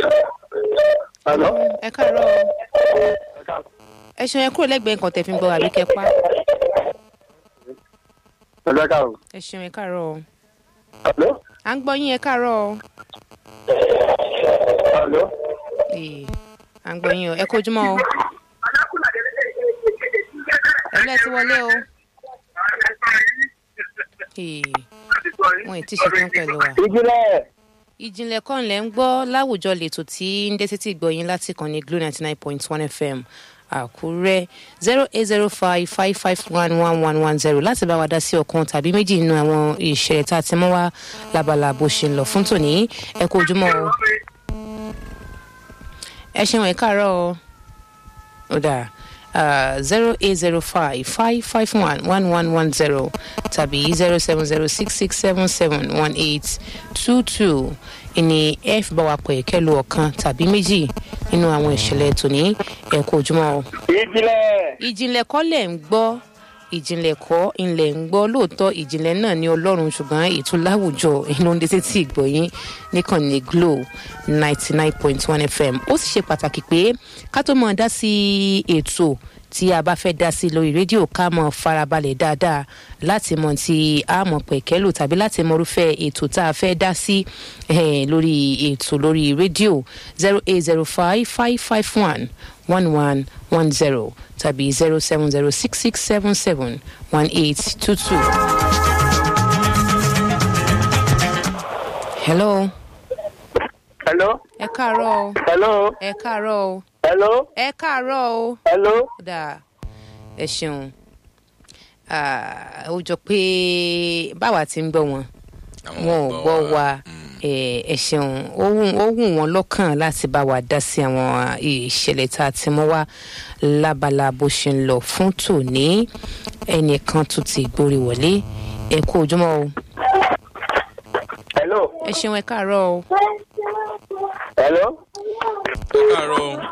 Hello? ẹ káàárọ̀ o. ẹ ṣeun ẹ kúrò lẹ́gbẹ̀ẹ́ nǹkan tẹ̀ fi ń gbọ́ àbí kẹ́ pa. Hello, káàárọ̀. ẹ ṣeun ẹ káàárọ̀ o. Hello? à ń gbọ́ yín ẹ káàárọ̀ o. Hello? Ee, à ń gbọ́ yín o ẹ kojúmọ́ o. ẹlẹ́ ti wọlé o. Ee, wọn ì tí ṣe tán pẹ̀lú wa. Ìjìnlẹ̀. ìjìnlẹ̀ kan lẹ̀ ń gbọ́ láwùjọ lètò tí ń dé sétí ìgbọ̀yìn láti kàn ní glo ninety nine point one fm àkúrẹ́ zero eight zero five five five one one one one zero láti bá wa dá sí ọ̀kan tàbí méjì nínú àwọn ìṣẹ̀lẹ̀ tá a ti mọ́ wá lábala bó ṣe ń lọ fún tòní ẹ kú ojúmọ́ o ẹ ṣeun ẹ káàárọ̀ o ó dáa zero eight zero five five five one one one one zero tàbí zero seven zero six six seven seven one eight two two ìní ẹ fi bá wa pè kẹlu ọ̀kan tàbí méjì nínú àwọn ìṣẹ̀lẹ̀ tòní ẹ kú ojúmọ́ o Ìjìnlẹ̀. ìjìnlẹ̀ kọ́ lẹ̀ ń gbọ́ ìjìnlẹ̀ kọ́ ilẹ̀ ń gbọ́ lóòótọ́ ìjìnlẹ̀ náà ní ọlọ́run ṣùgbọ́n ètò láwùjọ inú ń dé tí ìgbọ̀yìn nìkànnì glo ninety nine point one fm ó sì ṣe pàtàkì pé ká tó mọ̀ dá sí ètò tí a bá fẹ́ dá sí lórí rédíò ká mọ̀ farabalẹ̀ dáadáa láti mọ̀ tí a mọ̀ pẹ̀kẹ́lò tàbí láti mọ̀ irúfẹ́ ètò tá a fẹ́ dá sí eh, lórí ètò lórí rédíò zero eight zero five five five one one one one zero tàbí zero seven zero six six seven seven one eight two two. hello Hello? ẹ káàárọ̀ o Hello? ẹ káàárọ̀ o Hello? ẹ káàárọ̀ o. Hello? kódà ẹ ṣeun Ah, ó jọ pé báwa ti ń gbọ́ wọn wọn ò gbọ́ wa Eh, ẹ ṣeun ó wù ó wù wọn lọ́kàn láti bá wa dá sí àwọn ìṣẹ̀lẹ̀ tá a ti mọ́ wá lábala bó ṣe ń lọ fún tòní ẹnìkan tún ti gbórí wọlé ẹ kú ojúmọ́ o Hello? ẹ ṣeun ẹ káàárọ̀ o Hello? ẹ káàárọ̀ o.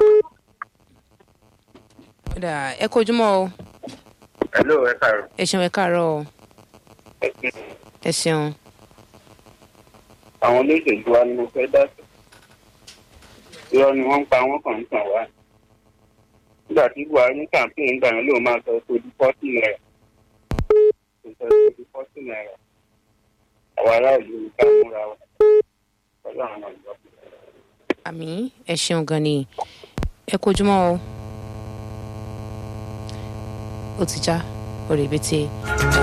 kódà ẹ kú ojúmọ́ o Hello, ẹ káàárọ̀. ẹ ṣeun ẹ káàárọ̀ o ẹ ṣeun Àwọn olóṣèlú wa ni mo fẹ́ dá sí. Irọ́ ni wọ́n ń pa wọ́n kàn ń tàn wá. Nígbà tí Buhari ní kàmpéyìn gbà yẹn lóun máa sọ pé di fọ́tì náírà. Kò sọ pé di fọ́tì náírà. Àwọn aráàlú ní ká múra wa. Pẹ̀lú àwọn ọ̀dọ́. àmì ẹ ṣeun gan ni ẹ kú ojúmọ́ o ó ti já orí ibi tí